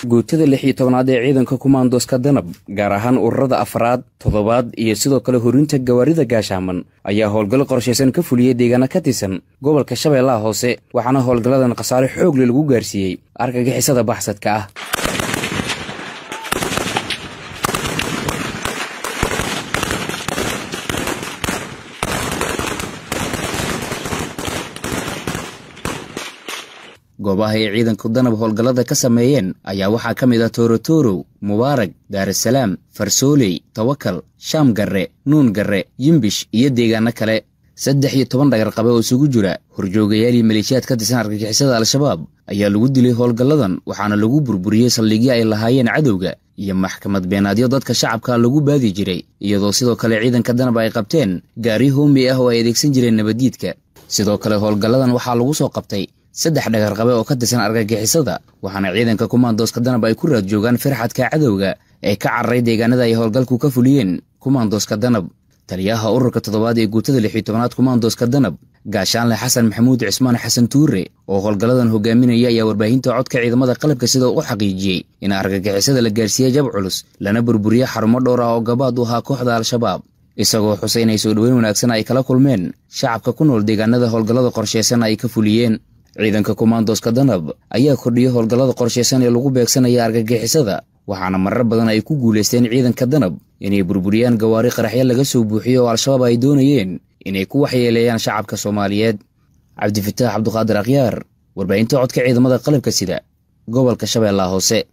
guutada lix iyo tobnaad ee ciidanka kumaandoska danab gaar ahaan ururada afraad toddobaad iyo sidoo kale horinta gawaarida gaashaaman ayaa howlgallo qorshaysan ka fuliyey deegaana ka tirsan gobolka shabeellaha hoose waxaana howlgalladan khasaare xoogle lagu gaarsiiyey argagixisada baxsadka ah goobaha ay ciidanku danab howlgallada ka sameeyeen ayaa waxaa ka mid ah toorotorow mubaarag daarasalaam farsooley tawakal shaam garre nuun garre yimbish iyo deegaano kale saddex iyo toban dhagarqabe oo isugu jira horjoogayaal iyo maleeshiyaad ka tirsan argagixisada al-shabaab ayaa lagu dilay howlgalladan waxaana lagu burburiyey saldhigyo ay lahaayeen cadowga iyo maxkamad beenaadyo dadka shacabka lagu baadi jiray iyadoo sidoo kale ciidanka danab ay qabteen gaari hoomi ah oo ay adeegsan jireen nabaddiidka sidoo kale howlgalladan waxaa lagu soo qabtay saddex dhagarqabe oo ka tirsan argagixisada waxaana ciidanka kumaandooska danab ay ku raad joogaan firxadka cadowga ee ka cararay deegaanada ay howlgalku ka fuliyeen kumaandooska danab taliyaha ururka toddobaad ee guutada lixiyo tobanaad kumaandooska danab gaashaanle xasan maxamuud cismaan xasan tuure oo howlgalladan hogaaminaya ayaa warbaahinta codka ciidamada qalabka sida u xaqiijiyey in argagixisada la gaarsiiyey jab culus lana burburiye xarumo dhowr ah oo gabaad u ahaa kooxda al-shabaab isagoo xusay inay soo dhoweyn wanaagsan ay kala kulmeen shacabka ku nool deegaanada howlgallada qorshaysan ay ka fuliyeen ciidanka kumaandooska danab ayaa kordhiyey howlgallada qorshaysan ee lagu beegsanaya argagixisada waxaana marar badan ay ku guulaysteen ciidanka danab inay burburiyaan gawaari qaraxyo laga soo buuxiyo oo al-shabaab ay doonayeen inay ku waxyeeleeyaan shacabka soomaaliyeed cabdifataax cabduqaadir akhyaar warbaahinta codka ciidamada qalabka sida gobolka shabeellaha hoose